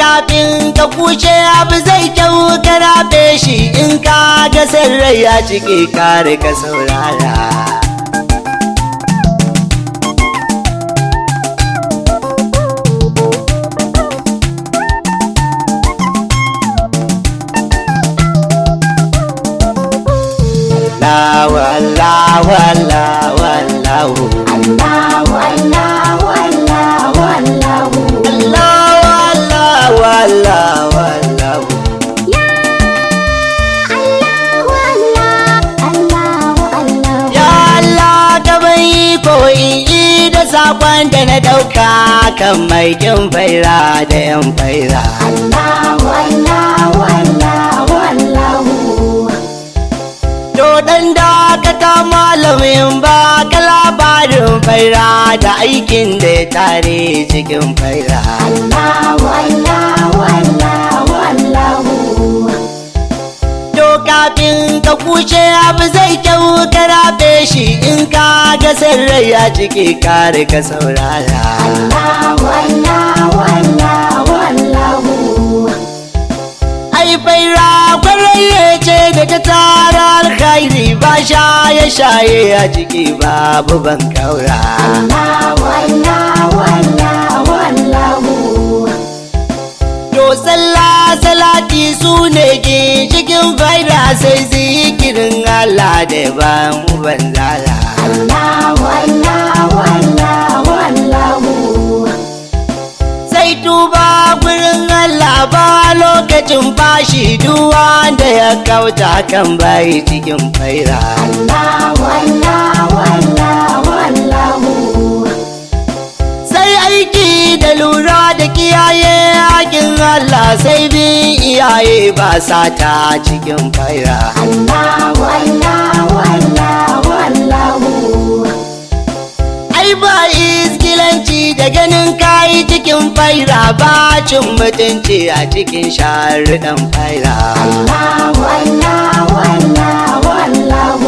kafin ka kushe abu zai kyau ka rabe shi in ka ga rai ya cike kare ka saurara Allahu Allahu Allahu Allahu Allahu Allahu Allahu Allahu Allahu Allahu Allahu Ya Allahu Allah Allahu Allahu Ya Allah ka bai koyi da sakon da na dauka kan mai kin faira da yan faira Allahu Allahu Allahu Allahu To dan da ka ta malamin ba ka labarin faira da aikin da ya tare cikin faira Allahu Allahu Allahu Allahu To kafin ka kushe abu zai kyau ka rabe shi in ka ga rai ya cike kare ka saurara Allahu Allahu Allahu Allahu ai faira kwararre ce da ta tara alkhairi ba shaye shaye a ciki babu ban kaura Allahu Allahu Allahu Allahu to sallah salati su ne cikin faira sai zikirin Allah da ba mu banzala Allahu Allahu Allahu Allahu sai tuba gurin Allah ba lokacin bashi duk wanda ya kauta kan bai cikin faira Allahu Allahu Allahu Allahu sai aiki da lura da kiyaye hakin Allah sai bin iyaye ba sata cikin faira Allahu Allahu Allahu Allahu ai ba iskilanci da ganin kayi cikin faira ba cin mutunci a cikin sharuɗan faira Allahu Allahu Allahu Allahu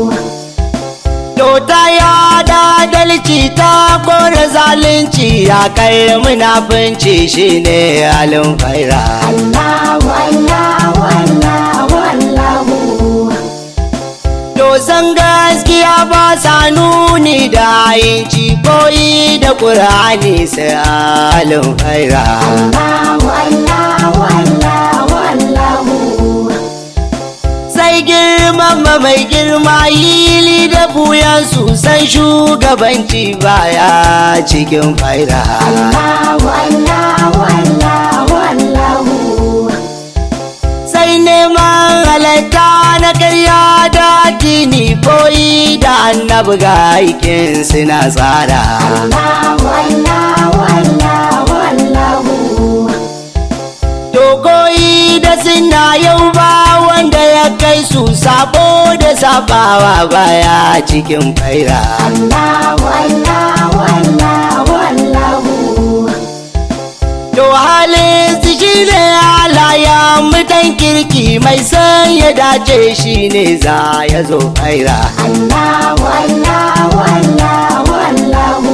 Tota ya da dalci ta kore zalunci ya kai munafunci shine halin faira Allahu Allahu Allahu Allahu To san gaskiya ba sa nuni da yinci koyi da ƙur'ani sai halin faira Allahu Allahu Allahu Allahu sai girmama mai girma yili da buyansu san shugabanci baya cikin faira Allahu Allahu Allahu Allahu sai neman halatta na karya da addini koyi da annabi ga aikin suna tsara Allahu Allahu Allahu Allahu to koyi da suna yau ba wanda ya kai su sabo da sabawa baya cikin faira Allahu Allahu Allahu Allahu to halin su shine halaya mutan kirki mai san ya dace shine za ya zo faira Allahu Allahu Allahu Allahu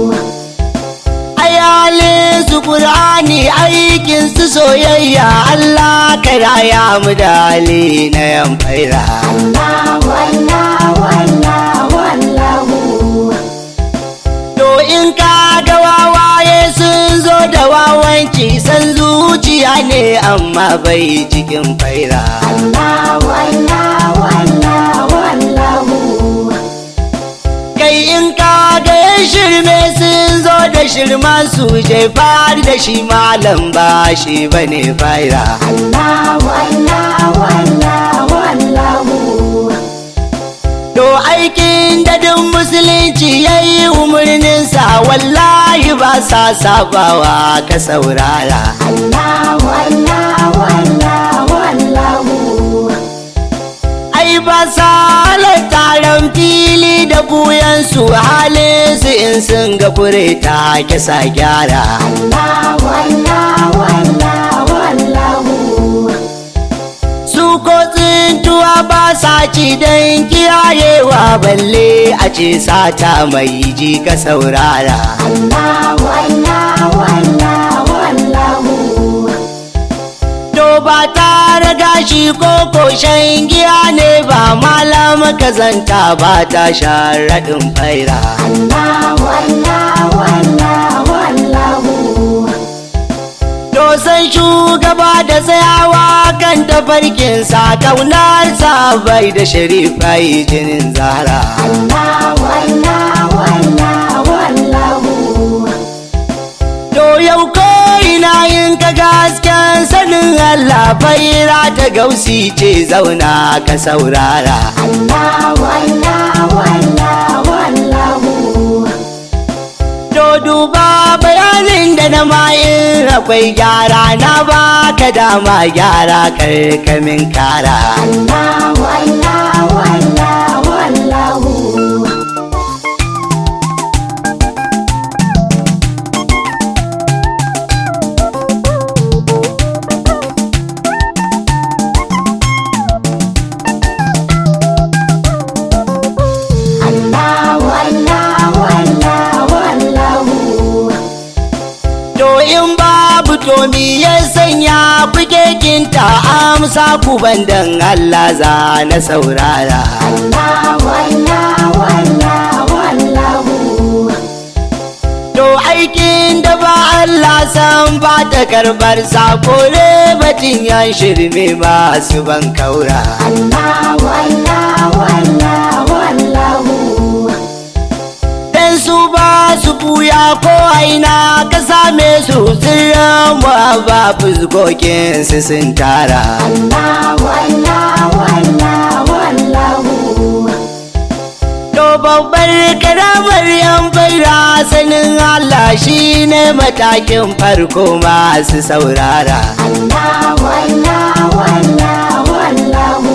ayalin su Qur'ani aikin su soyayya Allah ka raya mu da hali na yan faira Allahu Allahu Allahu Allahu to in ka ga wawaye sun zo da wawanci san zuciya ne amma bai cikin faira Allahu Allahu Allahu Allahu kai in ka ga yan shirme sun zo da shirman su je fari da shi malam ba shi bane faira Allahu Allahu Allahu Allahu To aikin dadin musulunci ya yi umarninsa wallahi ba sa sabawa ka saurara. Allahu Allahu Allahu Allahu Ai ba sa taron fili da buyansu halinsu in sun ga fure ta kisa gyara. Allahu Allahu Allahu Allahu Su ko tsintuwa ba sa ci don kiyayewa balle a ce sata mai ji ka saurara. Allahu Allahu Allahu Allahu tara gashi ko koshen giya ne ba malam kazanta ba ta sharaɗin faira Allahu Allahu Allahu Allahu Dosan shugaba da tsayawa kan tafarkin sa kaunar sa bai da sharifai jinin zara Allahu Allahu Allahu Allahu To yau ko ina yin ka gasken sanin Allah faira ta gausi ce zauna ka saurara Allahu Allahu Allahu Allahu To duba bayanin da na ma'in akwai gyara na baka dama gyara karkamin kara Allahu Allahu Allahu Allahu Allahu Allahu Allahu Allahu To in babu to mi ya sanya kuke kinta amsa ku bandan Allah za na saurara Allahu Allahu Allahu Allahu To aikin da ba Allah san ba ta karbar sako ne batun yan shirme masu ban kaura Allahu Allahu Allahu Allahu Dan su ba su buya ko aina ka same su sirran ba fuskokin su sun tara Allahu Allahu Allahu Allahu To babbar karamar yan baira sanin Allah shi ne matakin farko masu saurara Allahu Allahu Allahu Allahu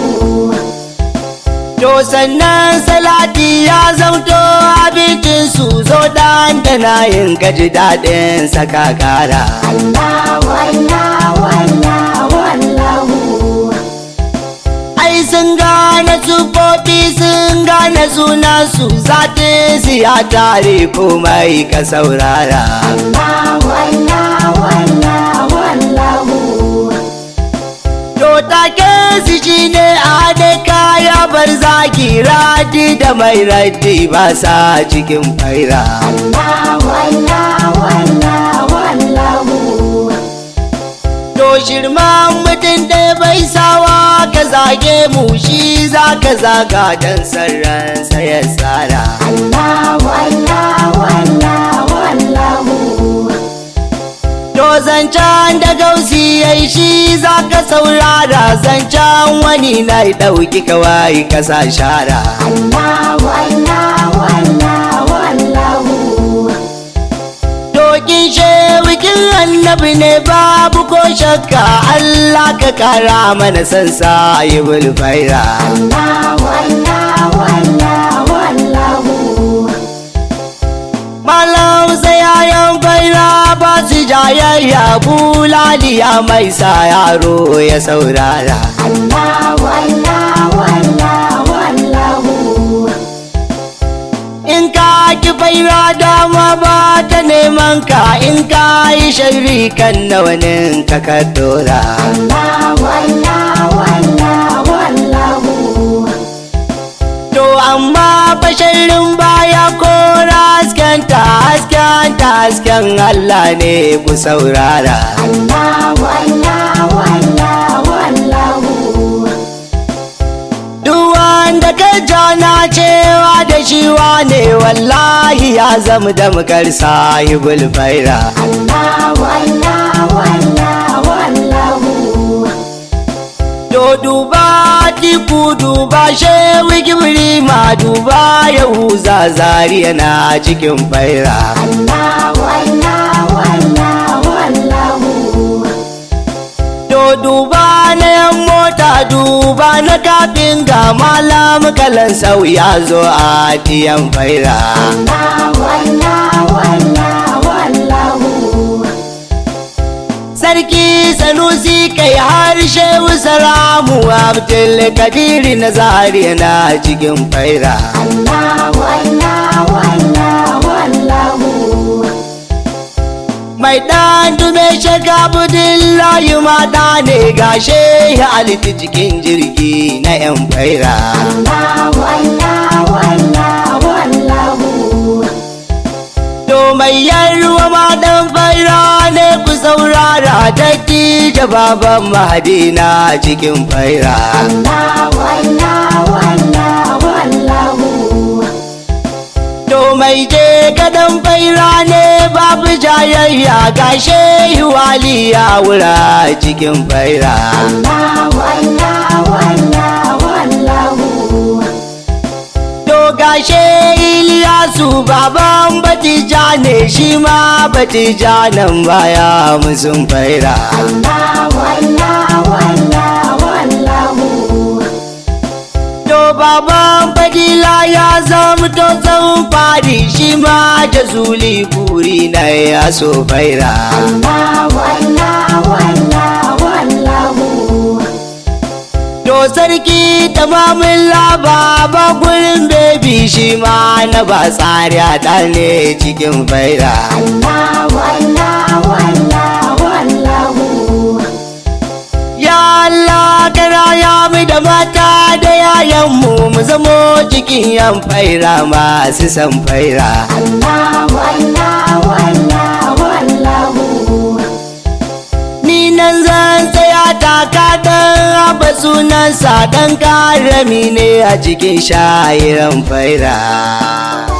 To sannan salati ya zauto abincin su zo dan da na yin gaji daɗin saka kara. Allahu Allahu Allahu Allahu Ai sun gane sufofi sun gane suna su zatin su ya tare komai ka saurara. Allahu Allahu Allahu Allahu To take su shi ne a da kaya bar zaki radi da mai raddi ba sa cikin faira. Allahu Allahu Allahu Allahu To shirman mutum da bai sawa ka zage mu shi za ka zaga don sarransa ya tsara. Allahu Allahu Allahu Allahu To zancen da gausi ya yi shi za ka saurara zancen wani na ɗauki kawai ka sa shara. Allahu Allahu Allahu Allahu Dokin shewikin annabi ne babu ko shakka Allah ka kara mana san sa yi bulfaira. Allahu Allahu Allahu Allahu Malam yayan baira ba su jayayya bulaliya mai sa yaro ya saurara. Allahu Allahu Allahu Allahu In ka ki baira dama ba ta neman ka in ka yi sharri kan nawanin ka ka dora. Allahu Allahu Allahu Allahu To amma basharin baya ko haskenta haskenta hasken Allah ne ku saurara. Allahu Allahu Allahu Allahu Duk wanda ka jana cewa da shi wane wallahi ya zama da mukar sahibul faira. Allahu Allahu Allahu Allahu To duba tiku duba shewi gibri ma duba yahuza zariya na cikin faira. Allahu Allahu Allahu Allahu To duba na yan mota duba na kafin ga malam kalan sau ya zo a tiyan faira. Allahu Allahu Allahu Allahu Sarki Sanusi kai harshe salamu Abdul Kadiri na zariya na cikin faira. Allahu Allahu Allahu Allahu mai ɗan dume shiga budin layu maɗa ne gashe ya aliti cikin jirgi na yan faira Allahu Allahu Allahu Allahu to mai yarwa ma ɗan faira ne ku saurara dattijo baban mahadina cikin faira Allahu Allahu Allahu Allahu to mai je gadon faira ne babu jayayya gashe wali ya wura cikin faira Allahu Allahu Allahu Allahu To gashe Iliyasu baban Batija ne shi ma Batija nan baya musun faira. Allahu Allahu Allahu Allahu To baban Fadila ya zama to zan fari shi ma jazuli buri na ya so faira. Allahu Allahu Allahu Allahu To sarki tamamin laba ba gurin bebi shi ma na ba tsari a ne cikin faira. Allahu Allahu Allahu Allahu Ya Allah kana ya mu da mata da yayanmu mu zamo cikin yan faira masu san faira. Allahu Allahu Allahu Allahu Ni nan zan tsaya taka dan haba sunansa dan karami ne a cikin shayiran faira.